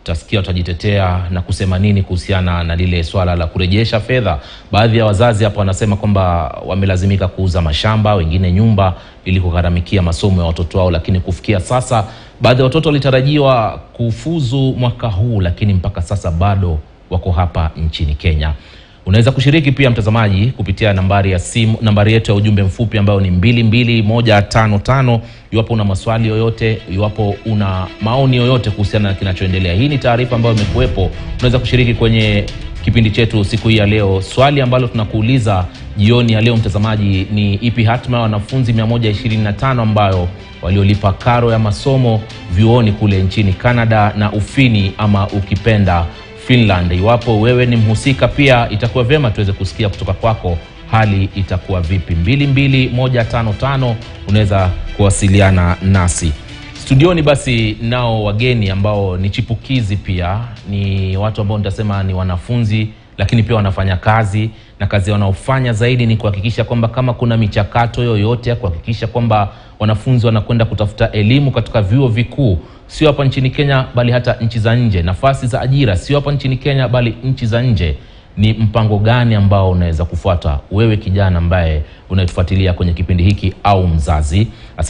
utasikia watajitetea na kusema nini kuhusiana na lile swala la kurejesha fedha. Baadhi ya wazazi hapa wanasema kwamba wamelazimika kuuza mashamba, wengine nyumba, ili kugharamikia masomo ya watoto wao, lakini kufikia sasa baadhi ya watoto walitarajiwa kufuzu mwaka huu, lakini mpaka sasa bado wako hapa nchini Kenya. Unaweza kushiriki pia mtazamaji kupitia nambari ya simu, nambari yetu ya ujumbe mfupi ambayo ni mbili mbili moja tano tano. Iwapo una maswali yoyote, iwapo una maoni yoyote kuhusiana na kinachoendelea, hii ni taarifa ambayo imekuwepo. Unaweza kushiriki kwenye kipindi chetu siku hii ya leo. Swali ambalo tunakuuliza jioni ya leo mtazamaji, ni ipi hatma ya wanafunzi 125 ambayo waliolipa karo ya masomo vyuoni kule nchini Canada na Ufini ama ukipenda Finland. Iwapo wewe ni mhusika pia, itakuwa vyema tuweze kusikia kutoka kwako, hali itakuwa vipi? 22155 unaweza kuwasiliana nasi studioni. Basi nao wageni ambao ni chipukizi pia, ni watu ambao nitasema ni wanafunzi, lakini pia wanafanya kazi na kazi wanaofanya zaidi ni kuhakikisha kwamba kama kuna michakato yoyote ya kuhakikisha kwamba wanafunzi wanakwenda kutafuta elimu katika vyuo vikuu sio hapa nchini Kenya bali hata nchi za nje. Nafasi za ajira sio hapa nchini Kenya bali nchi za nje. Ni mpango gani ambao unaweza kufuata wewe kijana ambaye unayetufuatilia kwenye kipindi hiki au mzazi?